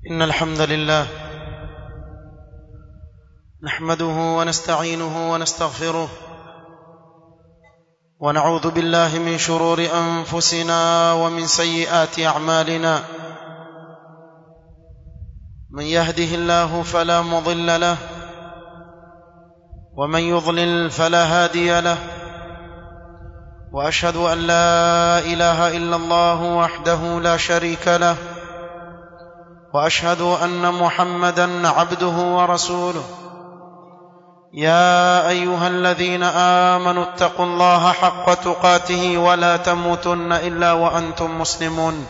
إن الحمد لله نحمده ونستعينه ونستغفره ونعوذ بالله من شرور أنفسنا ومن سيئات أعمالنا من يهده الله فلا مضل له ومن يضلل فلا هادي له واشهد ان لا اله الا الله وحده لا شريك له واشهد ان محمدا عبده ورسوله يا ايها الذين امنوا اتقوا الله حق تقاته ولا تموتن الا وانتم مسلمون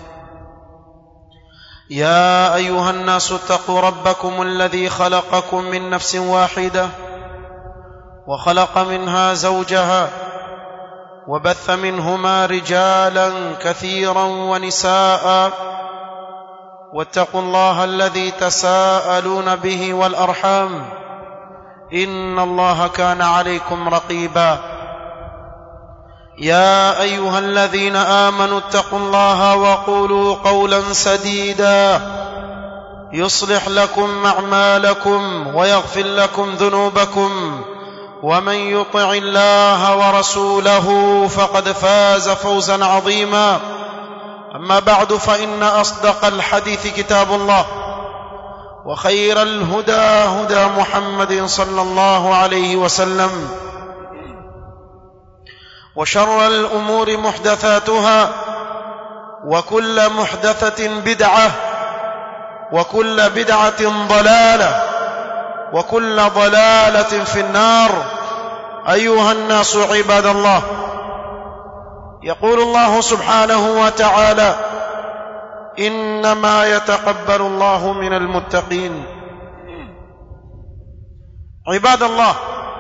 يا ايها الناس اتقوا ربكم الذي خلقكم من نفس واحده وخلق منها زوجها وبث منهما رجالا كثيرا ونساء واتقوا الله الذي تساءلون به والارحام ان الله كان عليكم رقيبا يا ايها الذين امنوا اتقوا الله وقولوا قولا سديدا يصلح لكم اعمالكم ويغفر لكم ذنوبكم ومن يطع الله ورسوله فقد فاز فوزا عظيما اما بعد فان اصدق الحديث كتاب الله وخير الهدى هدى محمد صلى الله عليه وسلم وشر الامور محدثاتها وكل محدثه بدعه وكل بدعه ضلاله وكل ضلاله في النار ايها الناس عباد الله يقول الله سبحانه وتعالى انما يتقبل الله من المتقين عباد الله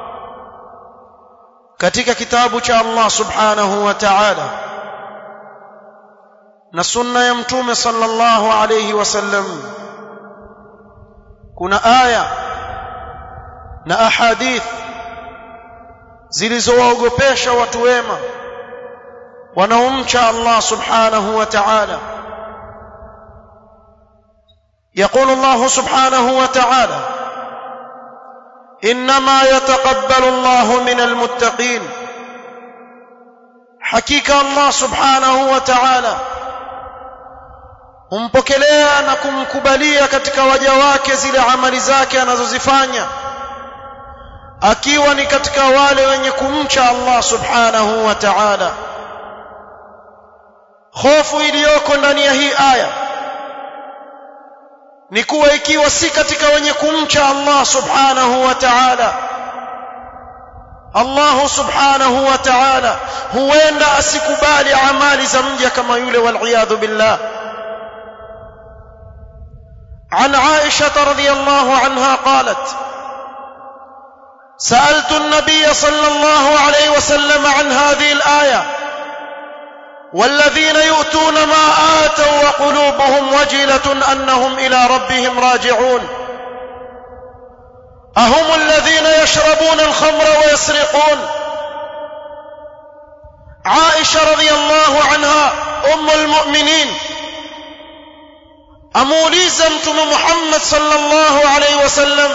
katika kitabu cha Allah subhanahu wa ta'ala na sunna ya mtume sallallahu alayhi wasallam kuna aya na ahadith zilizowaogopesha watu wema wanaomcha Allah subhanahu wa ta'ala يقول الله سبحانه وتعالى انما يتقبل الله من المتقين حقيقه الله سبحانه وتعالى humpokelea na kumkubalia katika waja wake zile amali zake anazozifanya akiwa ni katika wale wenye kumcha Allah subhanahu wa ta'ala hofu iliyoko ndani ya hii aya ni kuwa ikiwa si katika wenye kumcha Allah subhanahu wa ta'ala Allah subhanahu wa ta'ala huenda asikubali amali za mja kama yule wal billah عن عائشة رضي الله عنها قالت سألت النبي صلى الله عليه وسلم عن هذه الآية والذين يؤتون ما آتوا وقلوبهم وجلة أنهم إلى ربهم راجعون أهم الذين يشربون الخمر ويسرقون عائشة رضي الله عنها أم المؤمنين amuuliza mtume Muhammad sallallahu alaihi wasallam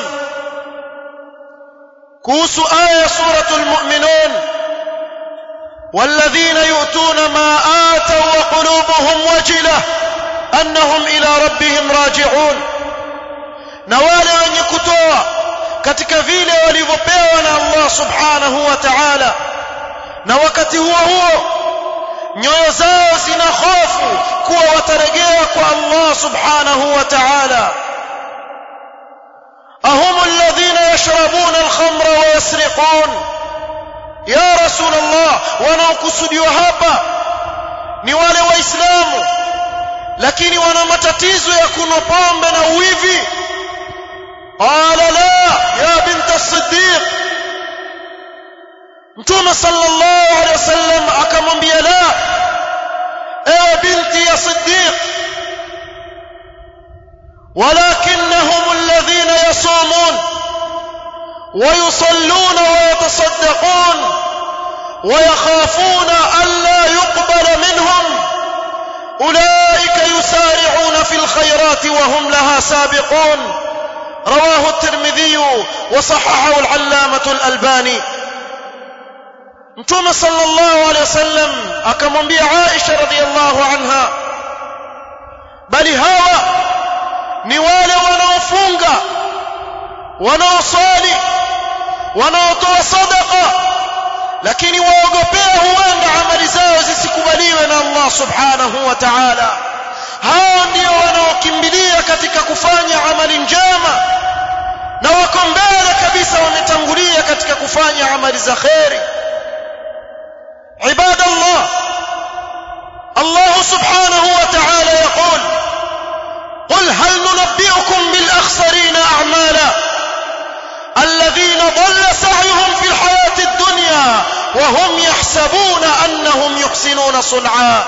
kuhusu aya ya suratul mu'minun والذين يؤتون ما آتوا وقلوبهم وجلة أنهم إلى ربهم راجعون na wale wenye kutoa katika vile walivyopewa na Allah subhanahu wa ta'ala na wakati huo huo nyoyo zao zina hofu kuwa watarejea kwa Allah subhanahu wa ta'ala ahum alladhina yashrabuna al-khamra wa yasriqun ya rasul Allah wanaokusudiwa hapa ni wale waislamu lakini wana matatizo ya kunywa pombe na uwivi qala la ya bint as-siddiq mtume sallallahu alaihi wasallam akamwambia la ewe binti ya siddiq ولكنهم الذين يصومون ويصلون ويتصدقون ويخافون ألا يقبل منهم أولئك يسارعون في الخيرات وهم لها سابقون رواه الترمذي وصححه العلامة الألباني متوم صلى الله عليه وسلم akamwambia Aisha radhiallahu anha bali hawa ni wale wanaofunga wanaosali wanaotoa sadaqa lakini waogopea huenda amali zao zisikubaliwe na Allah subhanahu wa ta'ala hao ndio wanaokimbilia katika kufanya amali njema na wako mbele kabisa wametangulia katika kufanya amali za kheri عباد الله الله سبحانه وتعالى يقول قل هل ننبئكم بالأخسرين أعمالا الذين ضل سعيهم في الحياة الدنيا وهم يحسبون أنهم يحسنون صنعا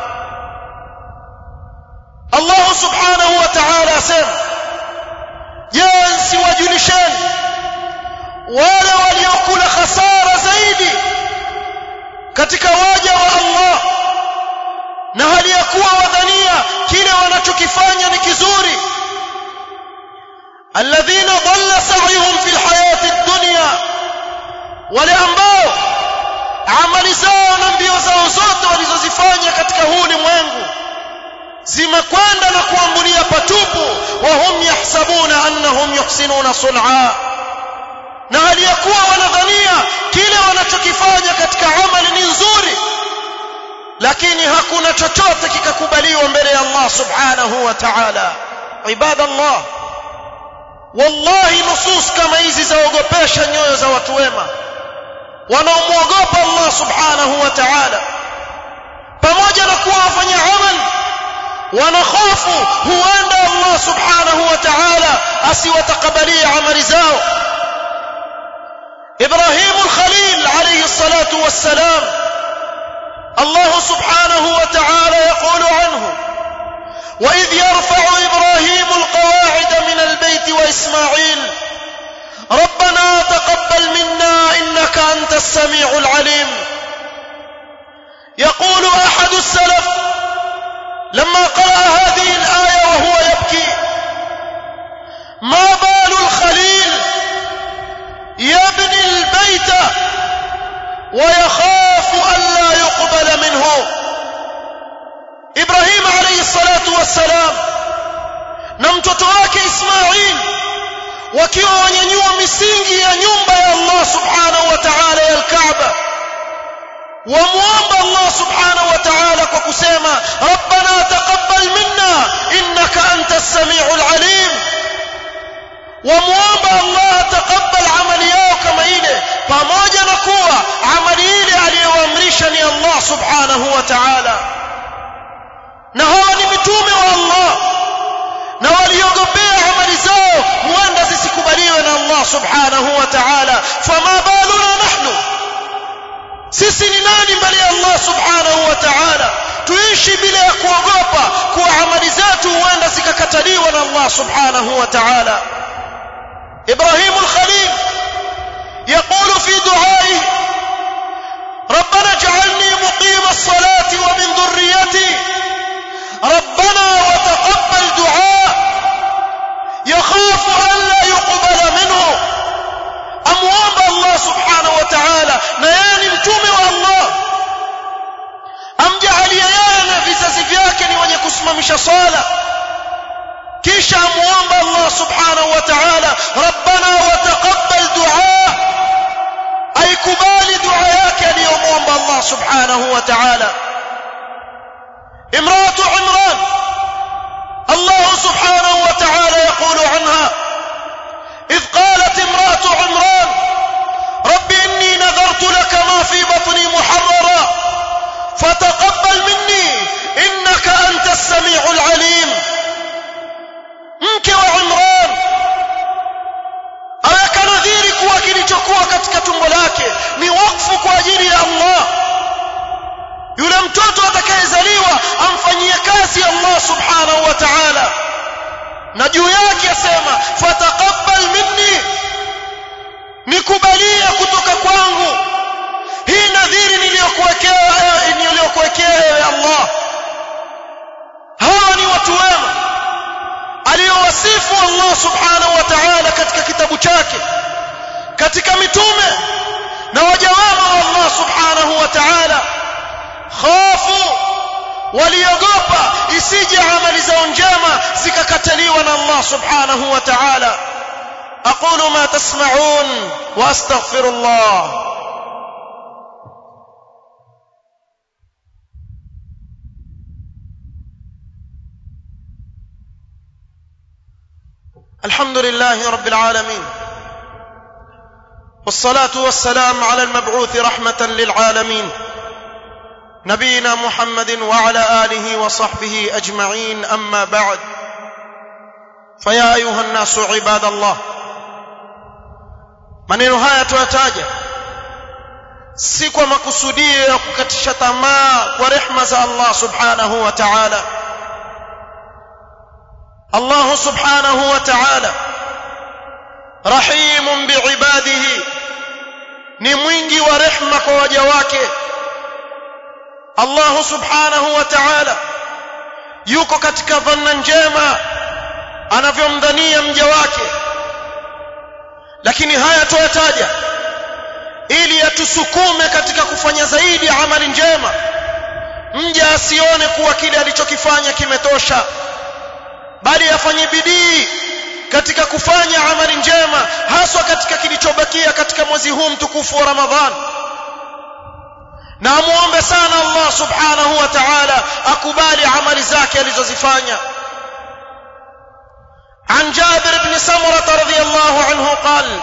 الله سبحانه وتعالى سر ينسي وجلشان wale waliokula khasara zaidi katika waja wa Allah na hali ya kuwa wadhania kile wanachokifanya ni kizuri alladhina dhalla sa'yuhum fil hayati dunya wale ambao amali zao na mbio zao zote walizozifanya katika huu ulimwengu zimekwenda na kuambulia patupu wa hum yahsabuna annahum yuhsinuna sun'a na hali ya kuwa wanadhania kile wanachokifanya katika amali ni nzuri lakini hakuna chochote kikakubaliwa mbele ya Allah subhanahu wa ta'ala ibadallah wallahi nusus kama hizi zaogopesha nyoyo za watu wema wanaomwogopa Allah subhanahu wa ta'ala pamoja na kuwa wafanya amal wanahofu huenda Allah subhanahu wa ta'ala asiwatakabalia amali zao إبراهيم الخليل عليه الصلاة والسلام الله سبحانه وتعالى يقول عنه وإذ يرفع إبراهيم القواعد من البيت وإسماعيل ربنا تقبل منا إنك أنت السميع العليم يقول أحد السلف لما قرأ هذه الآية وهو يبكي ما بال الخليل يبني البيت ويخاف ألا يقبل منه إبراهيم عليه الصلاة والسلام نمتت wake Ismail wakiwa wanyanyua misingi ya nyumba ya Allah subhanahu wa ta'ala ya al-Kaaba wamuomba Allah subhanahu wa ta'ala kwa kusema rabbana taqabbal minna innaka antas samiul alim wamuomba Allah taqabbal amali yao kama ile pamoja na kuwa amali ile aliyoamrisha ni Allah subhanahu wa ta'ala na hawa ni mitume wa Allah na waliogopea amali zao huenda zisikubaliwe na Allah subhanahu wa ta'ala fama baluna nahnu sisi ni nani mbele ya Allah subhanahu wa ta'ala tuishi bila ya kuogopa kuwa amali zetu huenda zikakataliwa na Allah subhanahu wa ta'ala إبراهيم الخليل يقول في دعائه ربنا اجعلني مقيم الصلاة ومن ذريتي ربنا وتقبل دعاء يخاف ألا يقبل منه أمواب الله سبحانه وتعالى نياني متومي الله أمجعل يانا في سسفياكني ونكسم مش صالة kisha amuomba Allah subhanahu wa ta'ala rabbana wa taqabbal du'a aikubali dua yake aliyomuomba Allah subhanahu wa ta'ala imratu imran Allah subhanahu wa ta'ala yaqulu anha إذ قالت امرأة عمران رب إني نذرت لك ما في بطني محررا فتقبل مني إنك أنت السميع العليم mke wa Imran aweka nadhiri kuwa kilichokuwa katika tumbo lake ni wakfu kwa ajili ya Allah yule mtoto atakayezaliwa amfanyie kazi Allah subhanahu wa ta'ala na juu yake asema fataqabbal minni nikubalie kutoka kwangu hii nadhiri niliyokuwekea niliyokuwekea ewe Allah aliyowasifu Allah subhanahu wa ta'ala katika kitabu chake katika mitume na waja wema wa Allah subhanahu wa ta'ala khafu waliogopa isije amali zao njema zikakataliwa na Allah subhanahu wa ta'ala aqulu ma tasma'un wa astaghfirullah الحمد لله رب العالمين والصلاه والسلام على المبعوث رحمه للعالمين نبينا محمد وعلى اله وصحبه اجمعين اما بعد فيا ايها الناس عباد الله maneno haya tuyataja si kwa makusudio ya kukatisha tamaa kwa rehma za Allah subhanahu wa ta'ala Allah subhanahu wa ta'ala rahimun biibadihi ni mwingi wa rehma kwa waja wake Allah subhanahu wa ta'ala yuko katika dhanna njema anavyomdhania mja wake lakini haya tuyataja ili atusukume katika kufanya zaidi amali njema mja asione kuwa kile alichokifanya kimetosha bali afanye bidii katika kufanya amali njema haswa katika kilichobakia katika mwezi huu mtukufu wa Ramadhani na amuombe sana Allah subhanahu wa ta'ala akubali amali zake alizozifanya عن جابر بن سمرة رضي الله عنه قال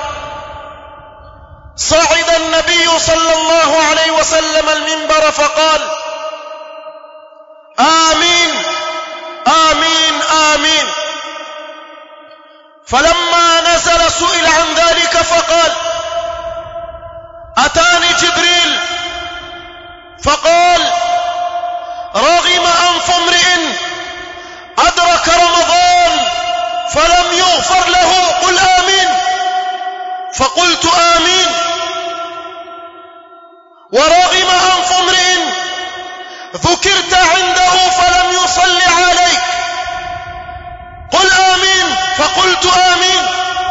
صعد النبي صلى الله عليه وسلم المنبر فقال آمين آمين آمين فلما نزل سئل عن ذلك فقال أتاني جبريل فقال رغم أنف امرئ أدرك رمضان فلم يغفر له قل آمين فقلت آمين ورغم أنف امرئ ذكرت عنده فلم يصل عليك قل آمين فقلت آمين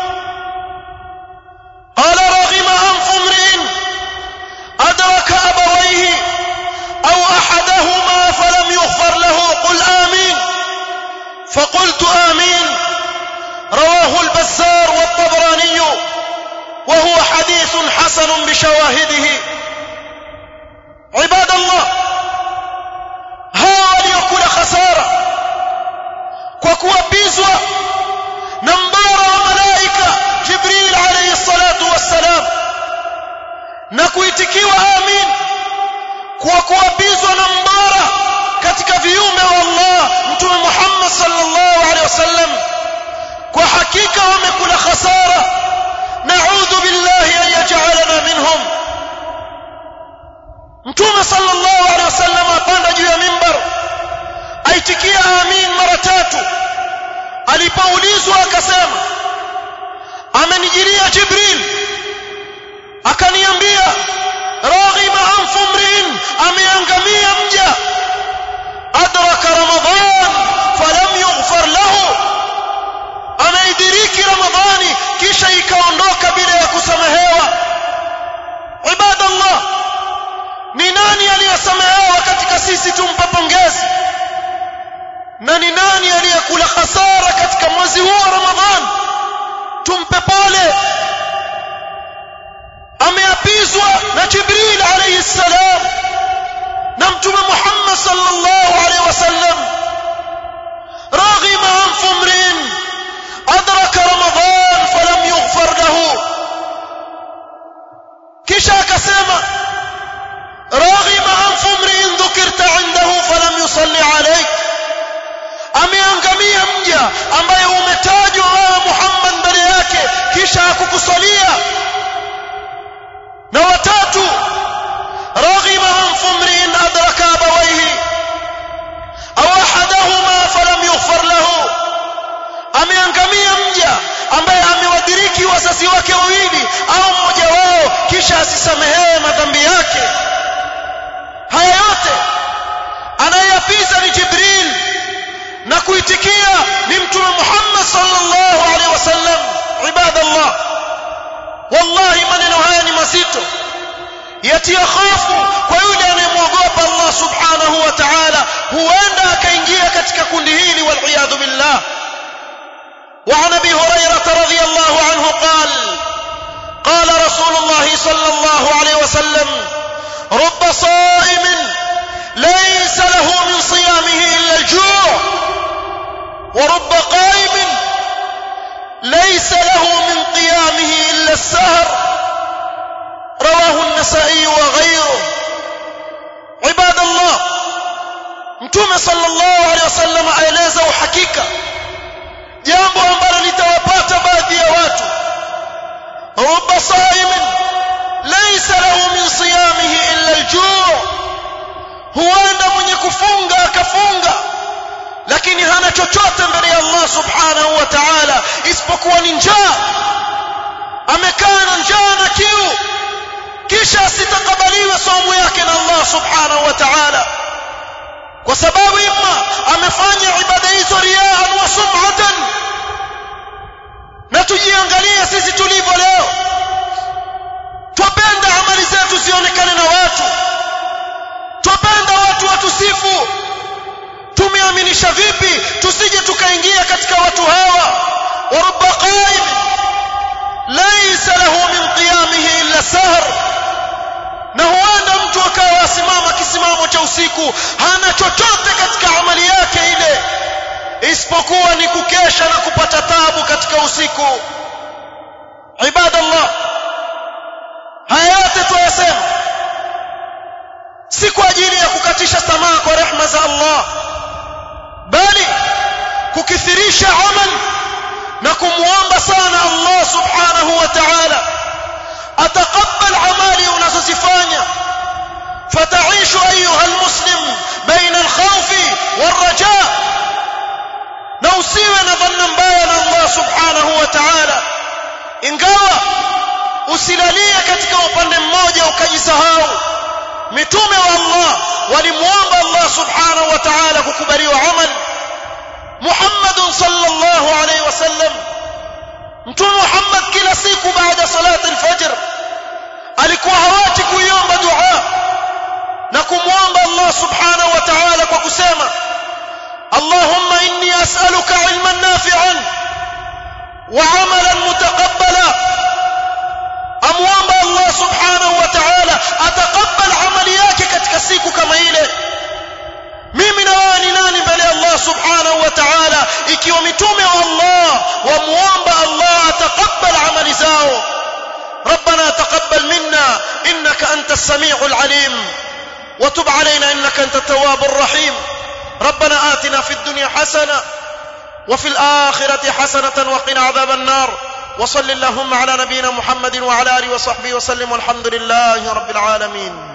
قال رغم أنف امرئ أدرك أبويه أو أحدهما فلم يغفر له قل آمين فقلت آمين رواه البزار والطبراني وهو حديث حسن بشواهده عباد الله hawa waliokula khasara kwa kuapizwa na mbara wa malaika jibril alayhi salatu wassalam na kuitikiwa amin kwa kuapizwa na mbara katika viumbe wa Allah mtume Muhammad sallallahu alaihi wasallam kwa hakika wamekula khasara na'udhu billahi an yaj'alana minhum mtume sallallahu alaihi wasallam apanda juu ya mimbar aitikia amin mara tatu alipoulizwa akasema amenijiria jibril akaniambia raghima anfu mri'in ameangamia mja adraka ramadan falam yughfar lahu ameidiriki ramadhani kisha ikaondoka bila ya kusamehewa ibadallah ni nani aliyesamehewa katika sisi tumpe pongezi na ni nani aliyekula hasara katika mwezi huu wa ramadhan tumpe pole ameapizwa na jibril alayhi salam na mtume muhammad sallallahu alayhi wasallam raghima anfu mrin adraka ramadan falam yughfar lahu kisha akasema raghima anfu mrin dhukirta indahu falam yusalli alayk ameangamia mja ambaye umetajwa wewe Muhammad mbele yake kisha hakukusalia na watatu raghima anfu mrin adraka abawayhi aw ahadahuma falam yughfar lahu ameangamia mja ambaye amewadiriki wazazi wake wawili au mmoja wao kisha asisamehewe madhambi yake haya yote anayeyapiza ni Jibril na kuitikia ni mtume Muhammad sallallahu alaihi wasallam ibadallah wallahi maneno haya ni mazito yatia hofu kwa yule anayemwogopa Allah subhanahu wa ta'ala huenda akaingia katika kundi hili wal billah وعن ابي هريره رضي الله عنه قال قال رسول الله صلى الله عليه وسلم رب صائم ليس له من صيامه الا الجوع ورب قائم ليس له من قيامه الا السهر رواه النسائي وغيره عباد الله متوم صلى الله عليه وسلم aeleza uhakika jambo ambalo litawapata baadhi ya watu rubba saimin laysa lahu min siyamihi illa aljuu huenda mwenye kufunga akafunga lakini hana chochote mbele ya Allah subhanahu wa ta'ala isipokuwa ni njaa amekaa na njaa na kiu kisha asitakabaliwe somo yake na Allah subhanahu wa ta'ala kwa sababu imma amefanya ibada hizo riaan wa sum'atan na tujiangalie sisi tulivyo leo twapenda amali zetu zionekane na watu twapenda watu watusifu tumeaminisha vipi tusije tukaingia katika watu hawa wa rubba qaim laysa lahu min qiyamihi illa sahr na huenda mtu akawa asimama kisimamo cha usiku hana chochote katika amali yake ile isipokuwa ni kukesha na kupata tabu katika usiku ibadallah haya yote tuyasema si kwa ajili ya kukatisha tamaa kwa rehma za Allah bali kukithirisha amal na kumwomba sana Allah subhanahu wa ta'ala ataqabbal amali unazozifanya فتعيش أيها المسلم بين الخوف والرجاء نوسيwe na dhanna mbaya na Allah subhanahu wa ta'ala ingawa usilalie katika upande mmoja ukajisahau mitume wa Allah walimuomba Allah subhanahu wa ta'ala kukubaliwa amal Muhammad sallallahu alayhi wasallam mtume Muhammad kila siku baada salati al-fajr alikuwa hawachi kuiomba dua na kumwomba Allah subhanahu wa ta'ala kwa kusema اللهم إني أسألك علما نافعا وعملا متقبلا أموام الله سبحانه وتعالى أتقبل عملياك katika siku kama ile mimi na wewe ni nani mbele ya Allah subhanahu wa ta'ala ikiwa mitume wa Allah wamuomba Allah atakabbal amali zao ربنا تقبل منا إنك أنت السميع العليم وتب علينا إنك أنت التواب الرحيم ربنا آتنا في الدنيا حسنة وفي الآخرة حسنة وقنا عذاب النار وصل اللهم على نبينا محمد وعلى آله وصحبه وسلم والحمد لله رب العالمين